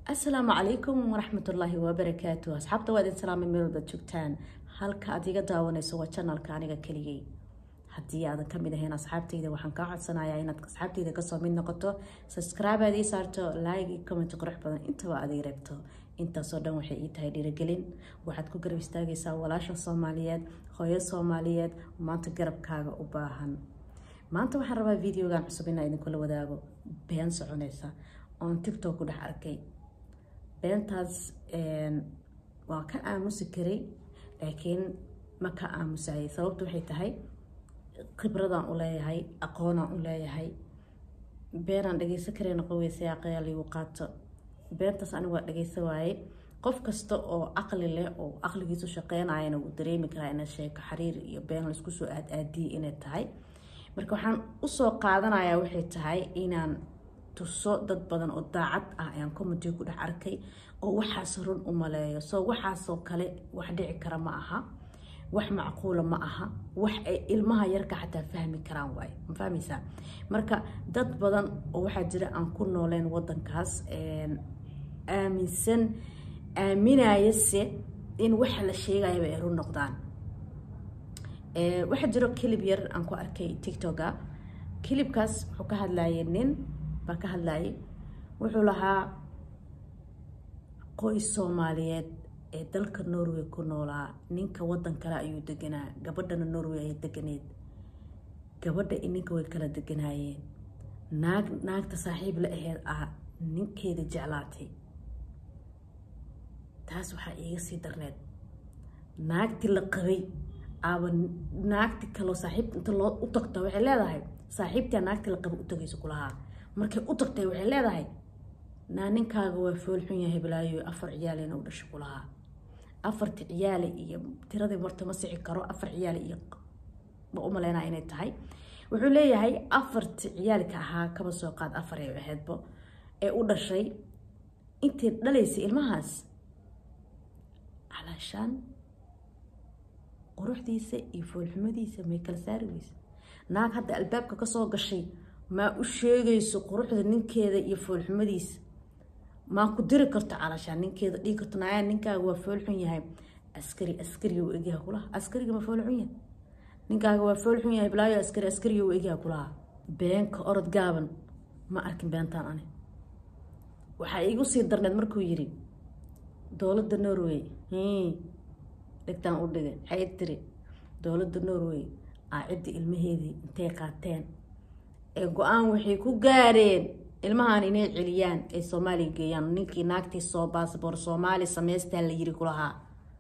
asalaamu calaykum waraxmatullaahi wabarakaatu asxaabta waa idin salaamay meel walbaad joogtaan halka aad iga daawanayso waa janalka aniga keligay haddii aadan kamid ahayn asxaabtayda waxaan kaa codsanayaa inaad asxaabtayda kasoo mid noqoto subscribe aad ii saarto like iyo comment qurux badan intaba aad ii reebto intaasoo dhan waxay ii tahay dhiirigelin waxaad ku garab istaagaysaa walaasha soomaaliyeed hooyo soomaaliyeed maanta garabkaaga u baahan maanta waxaan rabaa videogan cusub inaa idinkula wadaago been soconaysa oon tiktok ku dhex arkay beentaas waa ka aamusi karay laakiin ma ka aamusayay sababtu waxay tahay khibradaan u leeyahay aqoonaan u leeyahay beenaan dhageysan karayna qoweysa aqyaal igu qaato beentaas anigu waa dhageysa waaye qof kasta oo caqli leh oo caqligiisu shaqeynayana wuu dareemi karaa ina sheeko xiriir iyo been laisku soo aad aadiyay inay tahay marka waxaan usoo qaadanayaa waxay tahay inaan tuso dad badan oo daacad ah ayaan comedy ku dhex arkay oo waxaas run u maleeyo soo waxaasoo kale wax dhici kara ma aha wax macquula ma aha wax ay ilmaha yarka xataa fahmi karaan waaye ma fahmaysaa marka dad badan oo waxaa jira aan ku nooleen wadankaas aaminsan aaminayase in waxa la sheegayaba ay run noqdaan waxaa jiro kilib yar aan ku arkay tictoka kilibkaas wuxuu ka hadlayay nin baa ka hadlayay wuxuu lahaa qoys soomaaliyeed ee dalka norway ku noolaa ninka wadan kale ayuu deganaa gabadhana norway ay deganeed gabadha i ninka way kala deganaayeen naag naagta saaxiib la aheyd ah ninkeeda jeclaatay taas waxaa iiga sii darneed naagtii la qabay aaba naagti kaloo saaxiibta inta loo u tagta waxay leedahay saaxiibtaa naagtii la qabay u tagaysa kulahaa markay u tagtay waxay leedahay naa ninkaaga waa foolxun yahay balaayo afar ciyaalena u dhasha kulahaa afarti ciyaale iyo tiradii marta ma sixi karo afar ciyaale iyo ma u maleynaa inay tahay wuxuu leeyahay afarti ciyaalka ahaa kaba soo qaad afar ay ahaydbo ee u dhashay intay dhalaysay ilmahaas calaashaan quruxdiisa iyo foolxumadiisa may kala saari weysa naag hadda albaabka kasoo gashay maa u sheegayso quruxda ninkeeda iyo foolxumadiisa maa ku diri karto calaashaan ninkeeda dhigi karto naaya ninkaaga waa foolxun yahay askari askariga u egyaha kulaha askariga ma foolxun yahay ninkaaga waa foolxun yahay balaayo askari askariga u egyaha kulaha beenka orod gaaban ma arkin beentaan ani waxaa iigu sii darneed markuu yiri dowladda norway dhigtaan u dhigay waxay tiri dowladda norway aa cidda ilmaheedii intay qaateen ee go-aan waxay ku gaareen ilmahan inay celiyaan ay soomaaliya geeyaan ninkii naagtii soo baasboor soomaali sameystaa la yiri kulahaa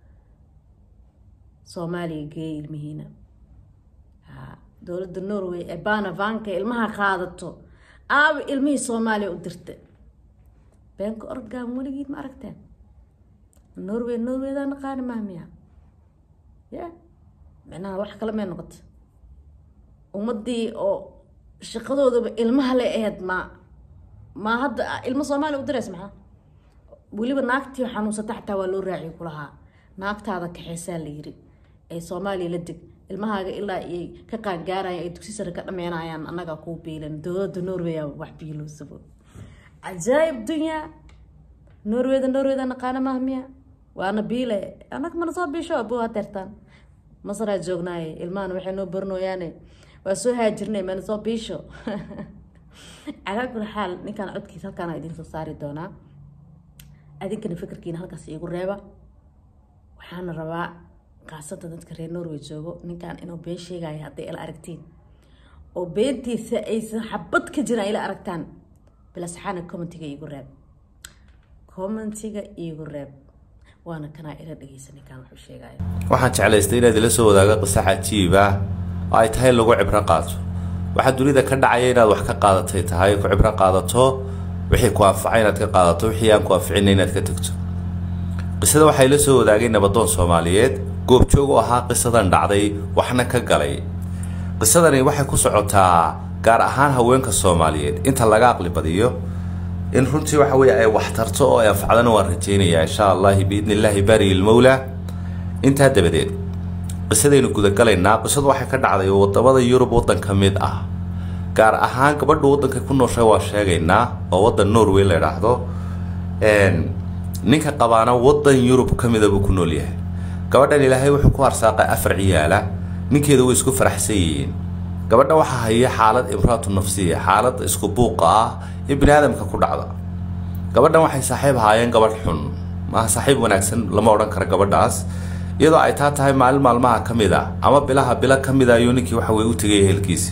soomaaliya geeyay ilmihiina dowladda norway ee banavanka ilmaha qaadato aaba ilmihii soomaaliya u dirta beenka orgaan weligiid ma aragteen norway norwaydaa naqaani mahmiya ya micnaha wax kale may noqota ummadii oo shaqadoodaba ilmaha le aheyd ma ma hadda ilmo soomaaliya u dirays maxaa weliba naagtii xanuunsata xataa waa loo raaciyo kulahaa naagtaada kaxeysaa la yiri ee soomaaliya la deg ilmahaaga ilaa ay ka qaangaaraya ay dugsi sare ka dhameynayaan annagaa kuu biilan dowladda norway wax biiloosabo cajaayib dunyaa norwayda norwayda naqaana mahmiya waana biile annaga mana soo biisho abo hateertaan masaraa joognaaye ilmahan waxay noo barinooyaane waa soo haajirnay mana soo biisho calaa kuli xaal ninkaan codkiisa halkaana idiin soo saari doonaa adinkana fikirkiina halkaas iigu reeba waxaana rabaa kaasata dadka reer norway joogo ninkaan inuu been sheegaya hadday ila aragtiin oo beentiisa aysan xabad ka jiraan ila aragtaan bilasaxaana commentiga iigu reeb commentiga iigu reeb waana kanaa ila dhegeysa ninkaan wuxuu sheegaya waxaan jeclaystay inaad ila soo wadaago qisa cajiib ah oo ay tahay lagu cibro qaato waxaa dunida ka dhacaya inaad wax ka qaadatay tahay ku cibro qaadato wixii ku anfacay inaad ka qaadato wixii aan ku anficina inaad ka tegto qisada waxaa ila soo wadaagay nabadoon soomaaliyeed goobjoog u ahaa qisadan dhacday waxna ka galay qisadani waxay ku socotaa gaar ahaan haweenka soomaaliyeed inta laga aqli badiyo in runtii waxa weye ay waxtarto oo ay anfacdana waan rajaynayaa insha allahi biidni illaahi baari ilmowla intaa dabadeed qisadaynu gudagalaynaa qisadu waxay ka dhacday wadamada yurub waddan ka mid ah gaar ahaan gabadha waddanka ku nooshay waa sheegaynaa oo waddan norway la idhaahdo ninka qabaana wadan yurub ka mida buu ku nool yahay gabadhan ilaahay wuxuu ku arsaaqay afar ciyaala ninkeeda way isku faraxsan yihiin gabadha waxaa haya xaalad imraatu nafsiya xaalad isku buuqa ah ee bini aadamka ku dhacda gabadhan waxay saaxiib ahaayeen gabadh xun maaha saaxiib wanaagsan lama odhan karo gabadhaas iyadoo ay taa tahay maalin maalmaha ka mid a ama bilaha bilo ka mid a ayuu ninkii waxa weye u tegay ehelkiisi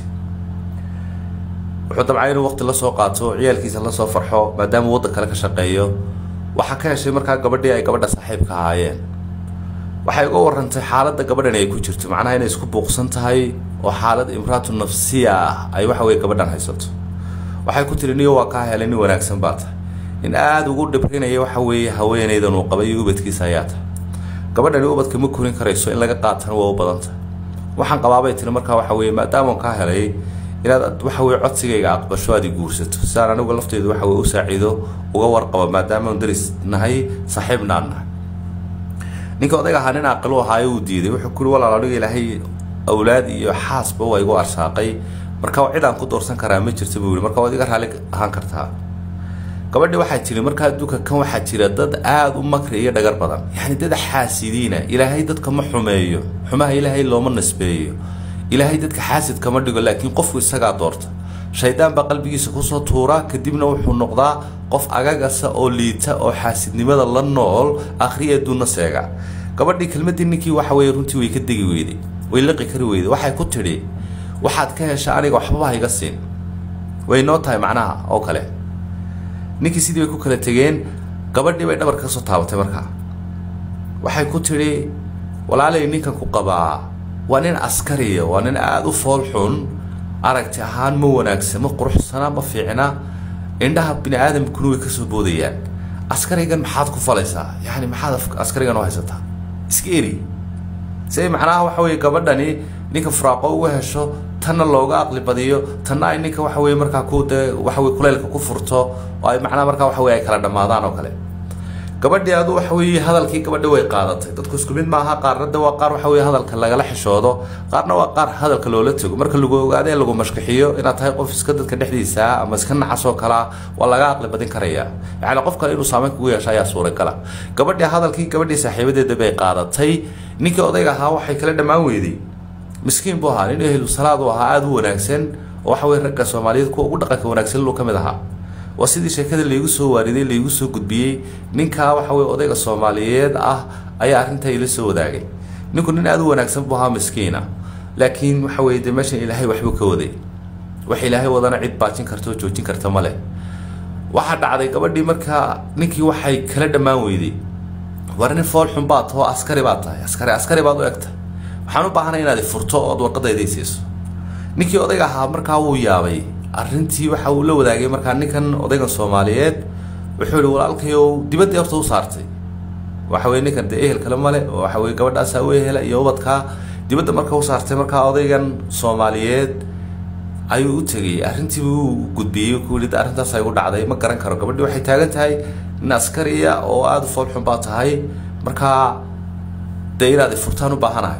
wuxuu dabcay inuu waqti lasoo qaato ciyaalkiisa lasoo farxo maadaama waddan kale ka shaqeeyo waxaa ka heshay markaa gabadhii ay gabadha saaxiibka ahaayeen waxay uga warantay xaaladda gabadhan ay ku jirto macnaha inay isku buuqsan tahay oo xaalad imraatu nafsiya ah ay waxa weye gabadhan haysato waxay ku tiri niyo waa kaa helay nin wanaagsan baa tahay in aada ugu dhibrinaya waxa weeye haweenaydan uu qabay iyo ubadkiisa ayaa tahay gabadhani ubadka ma korin karayso in laga qaatana waa u badan tahay waxaan qabaabay tiri markaa waxa weye maadaama kaa helay inaad waxa weye codsigayga aqbasho aad i guursato sidaan anigu lafteedu waxa weye u saaciido uga warqabo maadaama aan daris nahay saaxiibna aan nahay ninka odayga ahaa nin aqil u ahaayo uu diiday wuxuu kuri walaal aniga ilaahay awlaad iyo xaasba waa igu arsaaqay marka cid aan ku doorsan karaa ma jirta buu yihi marka waad iga raalli ahaan kartaa gabadhi waxaa jiri markaa adduunka kan waxaa jira dad aada u makri iyo dhagar badan yacni dad xaasidiina ilaahay dadka ma xumeeyo xumaha ilaahay looma nasbeeyo ilaahay dadka xaasid kama dhigo laakiin qofku isagaa doorta shaydaan baa qalbigiisa kusoo tuura kadibna wuxuu noqdaa qof agagasa oo liita oo xaasidnimada la nool akhriya adduunna seega gabadhii kelmadii ninkii waxa weye runtii way ka degi weyday way liqi kari weyday waxay ku tidhi waxaad ka hesha aniga waxbaba hayga siin way noo tahay macnaha oo kale ninkii sidii bay ku kala tegeen gabadhii bay dhabarka kasoo taabatay markaa waxay ku tidhi walaalay ninkan ku qabaa waa nin askariya waa nin aada u fool xun aragti ahaan ma wanaagsan ma quruxsana ma fiicna indhaha bini aadamkuna way kasoo boodayaan askarigan maxaad ku falaysaa yani maxaad askarigan u haysataa iska eri si macnaha waxa weye gabadhani ninka furaaqo uga hesho tanna looga aqli badiyo tanna ay ninka waxa weye markaa ku de waxa weye kuleylka ku furto oo ay macnaha markaa waxa weye ay kala dhammaadaan oo kale gabadhii adu waxa weeye hadalkii gabadhi way qaadatay dadku isku mid maaha qaarna de waa qaar waxa weye hadalka lagala xishoodo qaarna waa qaar hadalka loola tego marka lagu ogaado ee lagu mashkixiyo inaad tahay qof iska dadka dhexdiisa ama iska nacas oo kalea waa laga aqli badin karaya yacni qof kale inuu saameyn kugu yeesho ayaa suuragala gabadhii hadalkii gabadhii saaxiibadeeda bay qaadatay ninkii odayga ahaa waxay kala dhammaan weyday miskiin buu ahaa nin ehlu salaad u ahaa aada u wanaagsan oo waxa weye ragga soomaaliyeed kuwa ugu dhaqanka wanaagsan luu ka mid ahaa waa sidii sheekada laygu soo waariday laygu soo gudbiyey ninkaa waxa weye odayga soomaaliyeed ah ayaa arrintaa ila soo wadaagay ninku nin aada u wanaagsan buu ahaa miskiina laakiin waxa weye dee meeshan ilaahay waxbuu ka waday wax ilaahay wadana cid baajin karta oo joojin karta ma leh waxaa dhacday gabadhii markaa ninkii waxay kala dhammaan weyday war nin fool xun baad taho askari baad tahay askari askari baad u egtahay waxaan u baahanay inaad furto ood warqadayda siiso ninkii odayga ahaa markaa wuu yaabay arrintii waxa uu la wadaagay markaa ninkan odaygan soomaaliyeed wuxuu yihi walaalkayow dibaddii horta u saartay waxa weye ninkan dee ehel kale male oo waxa weye gabadhaasaa u ehela iyo ubadkaa dibadda marka u saartay markaa odaygan soomaaliyeed ayuu u tegay arrintiibuu u gudbiyey ku yidhi arrintaas ay u dhacday ma garan karo gabadhii waxay taagan tahay nin askariya oo aada u foolxun baa tahay markaa dee inaad ifurtaan u baahanahay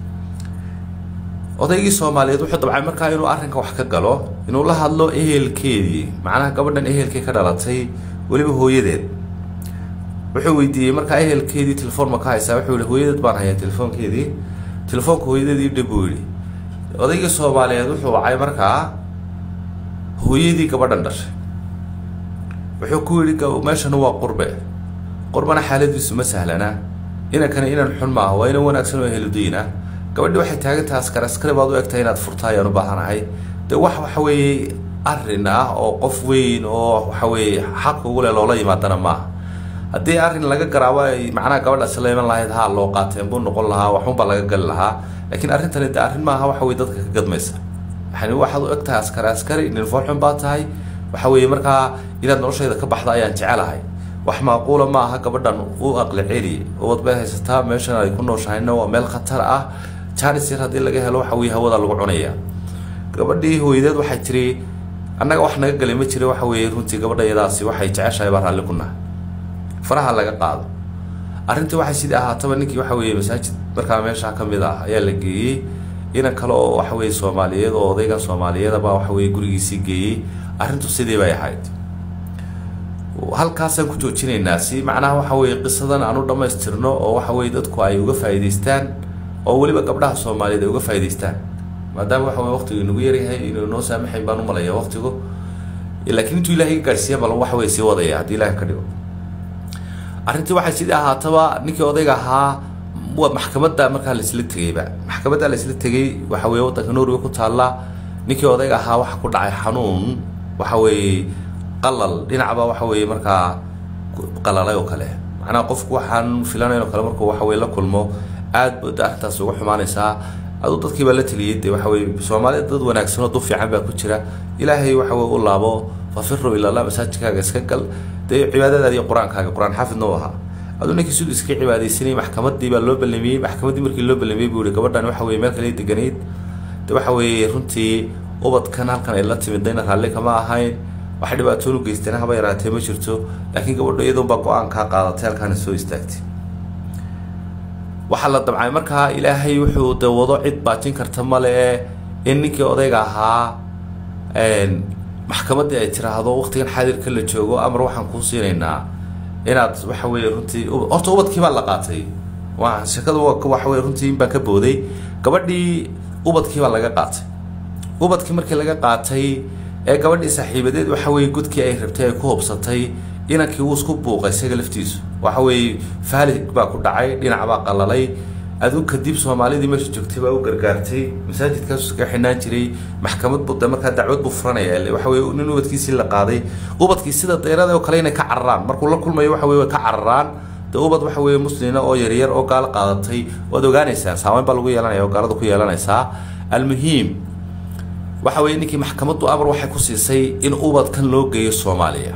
odaygii soomaaliyeed wuxuu dabcay markaa inuu arrinka wax ka galo inuu la hadlo ehelkeedii macnaha gabadhan ehelkii ka dhalatay weliba hooyadeed wuxuu weydiiyey markaa ehelkeedii telefoon ma ka haysaa wuxuu yihi hooyadeed baan hayaa telefoonkeedii telefoonka hooyadeedii dhib buu yidhi odaygii soomaaliyeed wuxuu wacay markaa hooyadii gabadhan dhashay wuxuu ku yidhi meeshana waa qurbe qurbana xaaladiisu ma sahlana inankana inan xun maaha waa inan wanaagsan oo eheludiina gabadhi waxay taagantahay askar askari baad u egtahay inaad furta ayaan u baahanahay dee wax waxa weeye arrin ah oo qof weyn oo waxa weeye xaq ugu leh loola yimaadana maaha haddii arrin laga garaabo ay macnaha gabadhaasi la iman lahayd haa loo qaateen buu noqon lahaa waxunbaa laga gali lahaa laakiin arrintani de arrin maaha waxa weye dadka ka gadmaysa yani waxaad u eg tahay askari askari nin foolxun baa tahay waxa weeye markaa inaad noloshayda ka baxda ayaan jecelahay wax maaquula ma aha gabadhan u aqli celi ubad bay haysataa meeshan ay ku nooshahayna waa meel khatar ah janis yar haddii laga helo waxa weye hawada lagu cunaya gabadhii hooyadeed waxay tiri annaga wax naga galay ma jira waxa weeye runtii gabadha iyadaasi waxay jeceshahay baa raalli ku nahay faraha laga qaado arrintii waxay sidii ahaataba ninkii waxa weeye masaajid markaa meesha ka mid ah ayaa la geeyey inan kale oo waxa weye soomaaliyeed oo odayga soomaaliyeedaba waxa weye gurigiisii geeyey arrintu sidii bay ahayd halkaasaan ku joojinaynaa si macnaha waxa weye qisadan aan u dhammaystirno oo waxa weye dadku ay uga faa'iidaystaan oo weliba gabdhaha soomaaliyeed ay uga faa'iidaystaan maadaama waxa weye waqtigu inagu yaryahay inuu noo saamaxayn baan u malaya waqtigu laakiin intuu ilahay ka gaadhsiiya bal waxa weye sii wadaya haddii ilahay ka dhigo arrintii waxay sidii ahaataba ninkii odayga ahaa waa maxkamadda markaa laisla tegeyba maxkamadda laisla tegey waxa weye waddanka norway ku taalla ninkii odayga ahaa waxa ku dhacay xanuun waxa weeye qalal dhinacba waxa weeye markaa qalalay oo kale macnaha qofku waxaan filanayn oo kale markuu waxa weye la kulmo aad bada arrintaas uga xumaanaysaa aduu dadkii baa la teliyey dee waxa weye soomaalida dad wanaagsan oo duf fiican baa ku jira ilaahay waxa weye u laabo fafiru ilallah masaajidkaaga iska gal dee cibaadadaada iyo qur-aankaaga qur-aan xaafidna u ahaa aduu ninkii siduu iska cibaadaysanayay maxkamadii baa loo ballamiyey maxkamaddii markii loo ballamiyey buu yihi gabadhan waxa weye meel kale deganayd de waxa weeye runtii ubadkan halkan ay la timidayna raalli kama ahayn waxay dhibaatoon u geysteen haba yaraatee ma jirto laakiin gabadho iyadoonbaa go-aankaa qaadatay halkaana soo istaagtay waxaa la damcay markaa ilaahay wuxuu de wado cid baajin karta male in ninkii odayga ahaa maxkamaddii ay tiraahdo waqtigan xaadirka la joogo amar waxaan kuu siinaynaa inaad waxa weye runtii horta ubadkii baa la qaatay waa shekadu waxa weye runtii inbaa ka booday gabadhii ubadkii baa laga qaatay ubadkii markii laga qaatay ee gabadhii saaxiibadeed waxa weye godkii ay rabtay ay ku hubsatay inankii wuu isku buuqay isaga laftiisu waxa weeye faalig baa ku dhacay dhinac baa qalalay aduu kadib soomaalidii meesha joogtay baa u gargaartay masaajidkaas iska xidhnaan jiray maxkamad buu de markaa dacwad buu furanaya ile waxa weye nin ubadkiisii la qaaday ubadkii sida deyrada oo kale inay ka cararaan markuu la kulmayo waxa weye way ka cararaan de ubad waxa weye muslina oo yaryar oo gaalo qaadatay waad ogaanaysaan saameyn baa lagu yeelanaya oo gaalada ku yeelanaysaa almuhiim waxa weye ninkii maxkamaddu amar waxay ku siisay in ubadkan loo geeyo soomaaliya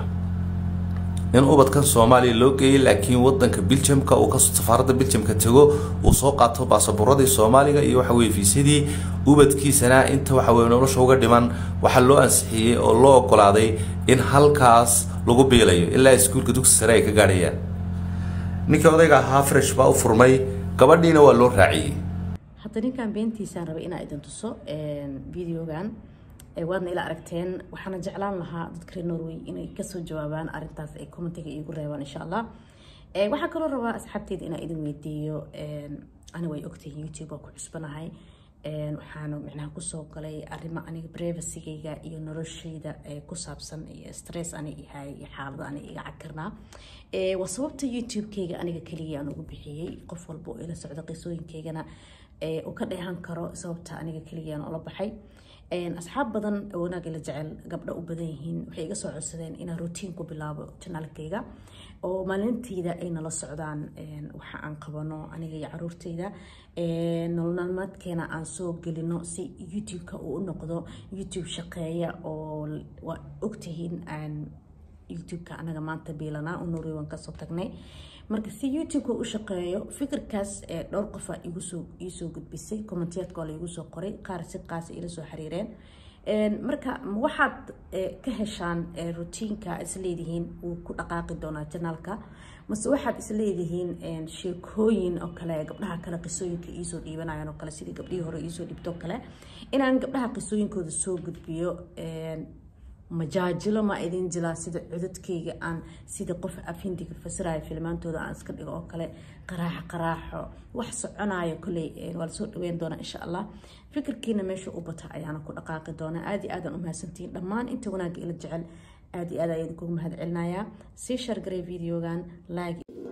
in ubadkan soomaaliya loo geeyay laakiin wadanka biljamka uu ka safaaradda biljamka tego uu soo qaato baasabuuradii soomaaliga iyo waxa weye fiisadii ubadkiisana inta waxa weye nolosha uga dhiman waxaa loo ansixiyey oo loo ogolaaday in halkaas lagu biilayo ilaa iskuulka dugsi sare ay ka gaadhayaan ninkii odayga ahaa fresh baa u furmay gabadhiina waa loo raaciyey hadda ninkan beentiisaan rabay inaa idin tuso videogan waadna ila aragteen waxaana jeclaan lahaa dadka reer norway inay kasoo jawaabaan arintaas ay commentiga iigu reebaan insha allah waxaa kaloo rabaa asxaabteyda inaa idin weydiiyo ani way ogtahay youtube waa ku cusbanahay waxaana micnaha kusoo galay arrimo aniga brevacygayga iyo noloshayda ku saabsan iyo stress ani ihay iyo xaalada ani iga cagkarnaa waa sababta youtube-kayga aniga keligii aan ugu bixiyey qof walba oo ila socda qisooyinkaygana uu ka dheehan karo sababta aniga keligii aan ula baxay asxaab badan oo wanaag ila jecel gabdho u badan yihiin waxay iga soo codsadeen inaan routine ku bilaabo janaalkayga oo maalintayda ay nala socdaan waxa aan qabano aniga iyo caruurtayda nololmaalmeedkeena aan soo gelino si youtube-ka uu u noqdo youtube shaqeeya oo waa ogtihiin youtube-ka anaga maanta biilanaa u norway waan kasoo tagnay marka si youtube-ka u shaqeeyo fikirkaas dhowr qofa igusoo iisoo gudbisay commentiyaadka waa laigu soo qoray qaar si qaasa ila soo xiriireen marka waxaad ka heshaan rutiinka isleedihiin wuu ku dhaqaaqi doonaa janaalka mase waxaad isleedihiin sheekooyin oo kale gabdhaha kale qisooyinka iisoo dhiibanayaan oo kale sidii gabdhihii hore iisoo dhibtoo kale inaan gabdhaha qisooyinkooda soo gudbiyo majaajilo ma idin jilaa sida cudadkayga aan sida qof afhindiga fasiraya filmaantooda aan iska dhigo oo kale qaraaxo qaraaxo wax soconayo kolley waa lasoo dhaweyn doonaa insha allah fikirkiina meesha u bata ayaana ku dhaqaaqi doonaa aad iyo aadaan u mahadsantihiin dhammaan inta wanaagga ila jecel aad iyo aad ayaan idinkugu mahad celinayaa sii shargaray videogan laagi